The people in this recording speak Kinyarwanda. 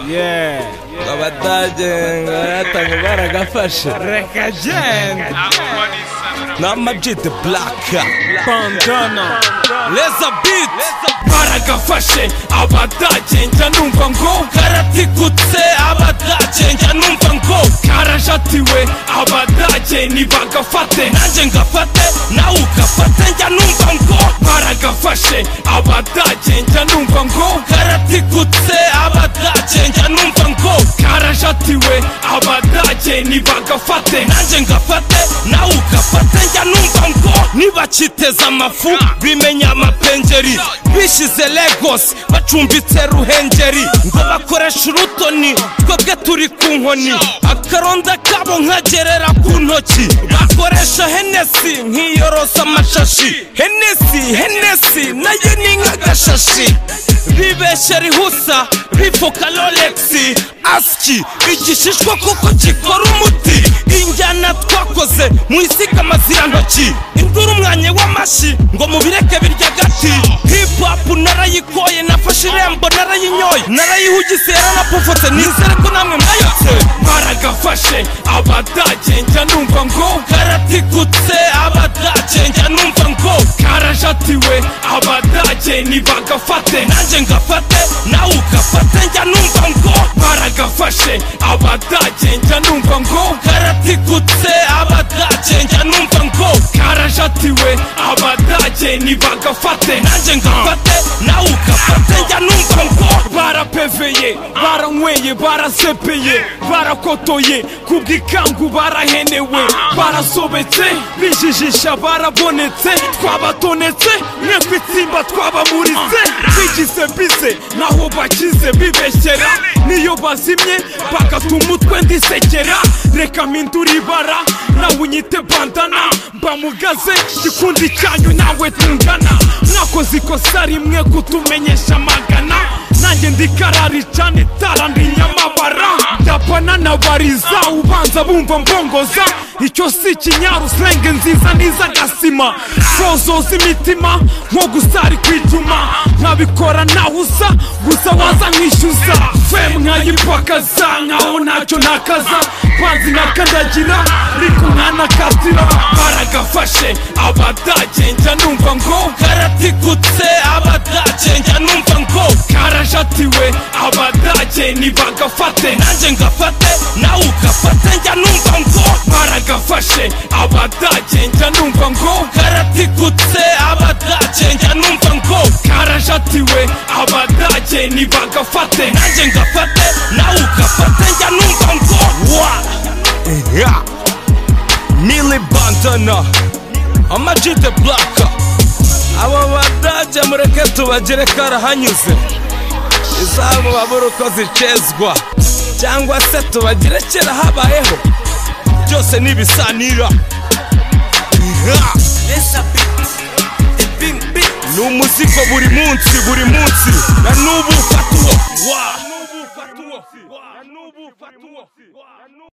yeee abadagenga yatanga baragafashe reka genda n'amajidi buraka bandana reza biti baragafashe abadagenga numva ngo karatigutse abadagenga numva ngo karajatiwe abadage nibagafate nanjye ngafate nawe ugafate njya numva ngo baragafashe abadage njya numva ngo karatigutse abadage njya numva ngo karajatiwe abadage nibagafate nanjye ngafate nawe ugafate njya numva ngo nibakiteza amafu bimenya amapengeri bishyize Lagos bacumbitse Ruhengeri ngo bakoresha urutoni twebwe turi ku nkoni akaronda kabo nkagerera ku ntoki bakoresha henesi nkiyorosa amashashi henesi henesi nayo ni nk'agashashi bibeshya rihusa bifuka rolexi asiki igishishwa kuko gikora umuti injyana twakoze mu isigama zirantoki induru umwanya w'amashyi ngo mubireke birya gati hip hop narayikoye nafashe irembo narayinyoye narayihugise yaranapufutse nizere ko namwe mwayotse baragafashe abadagenja numva ngo karatigutse abadagenja numva ngo karajatiwe abadage nibagafate nanjye ngafate nawe ugafate njya numva ngo baragafashe abadagenja numva ngo karatigutse abadagenja numva ngo karajatiwe abadage nibagafate nanjye ngafate nawe ugafate njya numva ngo barapeveye baranyweye barazepeye barakotoye ku bw'ikangu barahenewe barasobetse bijijisha barabonetse twabatonetse mwebwe itsimba twabamuritse bigize bize naho bakize bibeshyera niyo bazimye bagata umutwe ndisekera reka mpindura ibara nawe unyite bandana mbamugaze gikundi cyanyu nawe tungana mwakoze ikosa rimwe kutumenyesha magana nanjye ndi karari cyane itara ndi nyamabara ndapana na bariza ubanza bumva mbongoza icyo si ikinyaru senge nziza n'izagasima zozoza imitima nko gusari ku icuma nkabikora naho usa gusa waza nkishyuza fwe mwayipakaza nkaho ntacyo ntakaza banzi nkakandagira ariko nkanakatira baragafashe abadagenja numva ngo karatigutse abadagenja numva ngo karaja batiwe abadage nibagafate nanjye ngafate nawe ugafate njya numva ngo baragafashe abadage njya numva ngo karatigutse abadage njya numva ngo karajatiwe abadage nibagafate nanjye ngafate nawe ugafate njya numva ngo wa yeah. Nili Bandana Amag the Black aba badage mureke tubagere karahanyuze izabo babura uko zicezwa cyangwa se tubagire kera habayeho byose ni ibisanira Yeah. ni umuzigo buri munsi buri munsi na n'ubu ufata uwo Wow.